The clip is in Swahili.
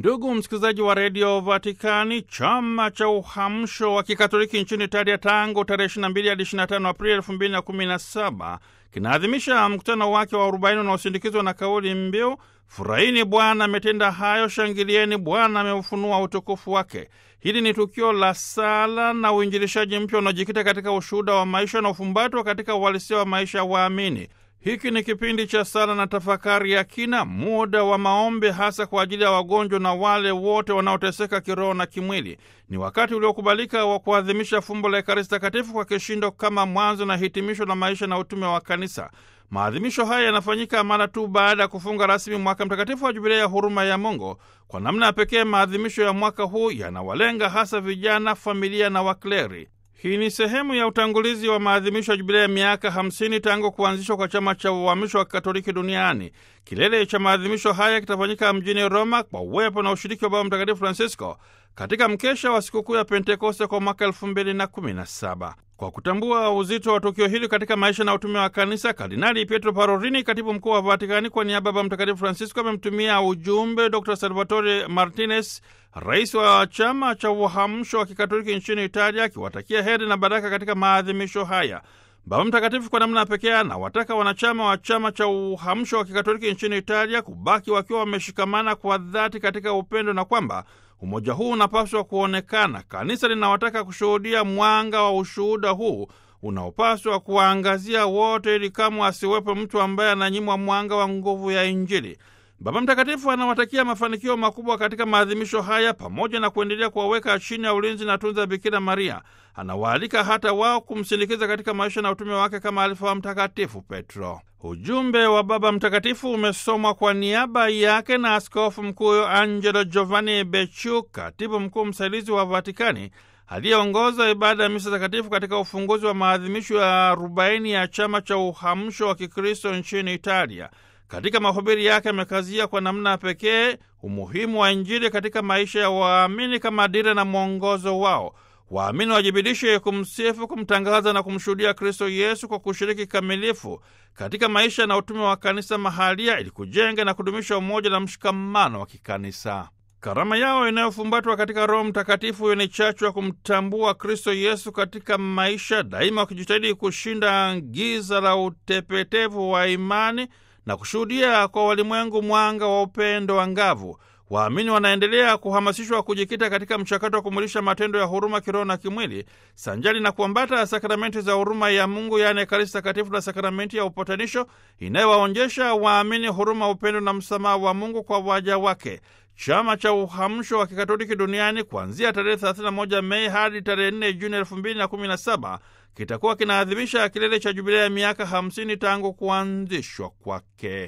Ndugu msikilizaji wa redio Vatikani, chama cha uhamsho wa kikatoliki nchini Italia tangu tarehe 22 hadi 25 Aprili 2017 kinaadhimisha mkutano wake wa 40 unaosindikizwa na kauli mbiu furahini Bwana ametenda hayo, shangilieni Bwana ameufunua utukufu wake. Hili ni tukio la sala na uinjilishaji mpya unaojikita katika ushuhuda wa maisha na ufumbatwa katika uhalisia wa maisha ya waamini. Hiki ni kipindi cha sala na tafakari ya kina, muda wa maombi hasa kwa ajili ya wagonjwa na wale wote wanaoteseka kiroho na kimwili. Ni wakati uliokubalika wa kuadhimisha fumbo la Ekaristi Takatifu kwa kishindo kama mwanzo na hitimisho la maisha na utume wa Kanisa. Maadhimisho haya yanafanyika mara tu baada ya kufunga rasmi mwaka mtakatifu wa Jubilei ya huruma ya Mungu. Kwa namna ya pekee, maadhimisho ya mwaka huu yanawalenga hasa vijana, familia na wakleri. Hii ni sehemu ya utangulizi wa maadhimisho ya jubilei ya miaka 50 tangu kuanzishwa kwa chama cha uhamisho wa Katoliki duniani. Kilele cha maadhimisho haya kitafanyika mjini Roma kwa uwepo na ushiriki wa Baba Mtakatifu Francisco katika mkesha wa sikukuu ya Pentekoste kwa mwaka 2017. Kwa kutambua uzito wa tukio hili katika maisha na utume wa Kanisa, Kardinali Pietro Parolini, katibu mkuu wa Vatikani, kwa niaba ya Baba Mtakatifu Francisco amemtumia ujumbe Dr Salvatore Martinez, rais wa chama cha uhamsho wa kikatoliki nchini Italia, akiwatakia heri na baraka katika maadhimisho haya. Baba Mtakatifu kwa namna pekee anawataka wanachama wa chama cha uhamsho wa kikatoliki nchini Italia kubaki wakiwa wameshikamana kwa dhati katika upendo na kwamba umoja huu unapaswa kuonekana. Kanisa linawataka kushuhudia mwanga wa ushuhuda huu unaopaswa kuwaangazia wote, ili kamwe asiwepo mtu ambaye ananyimwa mwanga wa nguvu ya Injili. Baba Mtakatifu anawatakia mafanikio makubwa katika maadhimisho haya, pamoja na kuendelea kuwaweka chini ya ulinzi na tunza Bikira Maria. Anawaalika hata wao kumsindikiza katika maisha na utume wake kama alivyokuwa Mtakatifu Petro. Ujumbe wa Baba Mtakatifu umesomwa kwa niaba yake na Askofu Mkuu Angelo Giovanni Becciu, katibu mkuu msaidizi wa Vatikani, aliyeongoza ibada ya misa takatifu katika ufunguzi wa maadhimisho ya arobaini ya chama cha uhamsho wa Kikristo nchini Italia. Katika mahubiri yake amekazia kwa namna pekee umuhimu wa Injili katika maisha ya waamini kama dira na mwongozo wao. Waamini wajibidishe kumsifu, kumtangaza na kumshuhudia Kristo Yesu kwa kushiriki kamilifu katika maisha na utume wa kanisa mahalia ili kujenga na kudumisha umoja na mshikamano wa kikanisa. Karama yao inayofumbatwa katika Roho Mtakatifu hiyo ni chachu ya kumtambua Kristo Yesu katika maisha, daima wakijitahidi kushinda giza la utepetevu wa imani na kushuhudia kwa walimwengu mwanga wa upendo angavu. Waamini wanaendelea kuhamasishwa kujikita katika mchakato wa kumulisha matendo ya huruma kiroho na kimwili, sanjali na kuambata sakramenti za huruma ya Mungu, yaani Ekaristi Takatifu na sakramenti ya upatanisho inayowaonjesha waamini huruma, upendo na msamaha wa Mungu kwa waja wake. Chama cha uhamsho wa kikatoliki duniani kuanzia tarehe 31 Mei hadi tarehe 4 Juni 2017 kitakuwa kinaadhimisha kilele cha jubilei ya miaka 50 tangu kuanzishwa kwake.